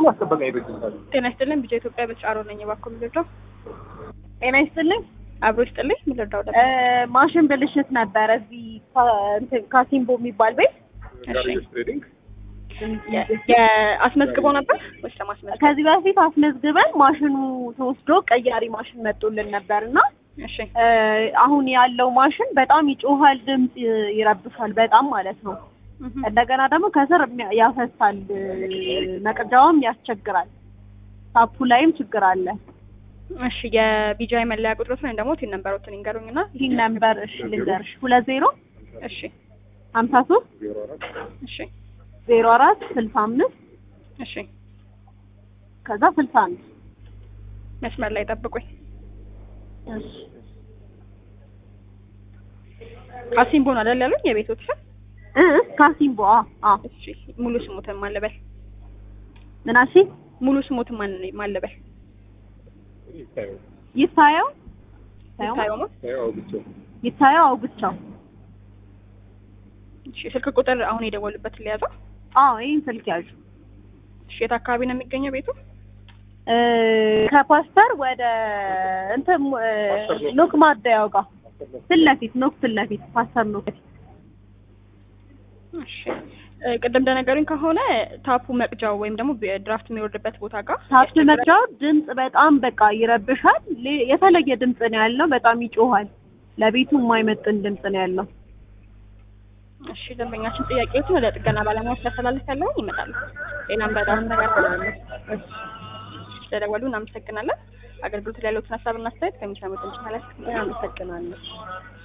አስጠበቃ ይበጅታል። ጤና ይስጥልኝ። ቢጫ ኢትዮጵያ በጫሮ ነኝ። እባክዎ የሚረዳው ጤና ይስጥልኝ። አብሮ ይስጥልኝ። የሚረዳው እ ማሽን ብልሽት ነበረ እዚህ ካ- እንትን ካሲምቦ የሚባል ቤት ጋርዮሽ ትሬዲንግ የአስመዝግበው ነበር ወይስ ለማስመዝገብ? ከዚህ በፊት አስመዝግበን ማሽኑ ተወስዶ ቀያሪ ማሽን መጥቶልን ነበር እና እሺ እ አሁን ያለው ማሽን በጣም ይጮሃል፣ ድምፅ ይረብሻል በጣም ማለት ነው። እህ። እንደገና ደግሞ ከስር የሚያ- ያፈሳል፣ መቅጃውም ያስቸግራል። ታፑ ላይም ችግር አለ። እሺ የቢጃይ መለያ ቁጥሮትን ወይም ደግሞ ቲን ነምበሮትን ይንገሩኝና ይህ ነምበር እሺ ልንገርሽ ሁለት ዜሮ እሺ ሀምሳ ሶስት ዜሮ አራት እሺ ዜሮ አራት ስልሳ አምስት እሺ ከዛ ስልሳ አንድ መስመር ላይ ጠብቁኝ። እሺ ካሲምቦ ነው አይደል ያሉኝ የቤቶች ስም? እ ካሲምቦ አ አ እሺ ሙሉ ስሙትን ማለበል ምናሺ ሙሉ ስሙትን ማን ማለበል ይታየው ይታየው ይታየው ነው። ይታየው ብቻ ይታየው አውግቻው እሺ ስልክ ቁጥር አሁን የደወሉበትን ሊያዘው። አዎ ይህን ስልክ ያዡ እሺ የት አካባቢ ነው የሚገኘው ቤቱ? እ ከፓስተር ወደ እንትን እ ኖክ ማደያው ጋር ፊት ለፊት ኖክ ፊት ለፊት ፓስተር ኖክ እሺ እ ቅድም እንደነገሩኝ ከሆነ ታፑ መቅጃው ወይም ደግሞ ድራፍት የሚወርድበት ቦታ ጋር ታፕ መቅጃው ድምፅ በጣም በቃ ይረብሻል። ሌ- የተለየ ድምፅ ነው ያለው። በጣም ይጮሃል። ለቤቱ የማይመጥን ድምፅ ነው ያለው። እሺ ደንበኛችን ጥያቄዎችን ወደ ጥገና ባለሙያዎች ያስተላልፍ ያለውን ይመጣሉ። ሌላም በጣም ነገር ስለደወሉ እናመሰግናለን። አገልግሎት ላይ ያሉትን ሀሳብና አስተያየት ከሚሰሙት እንችላለን። አመሰግናለሁ።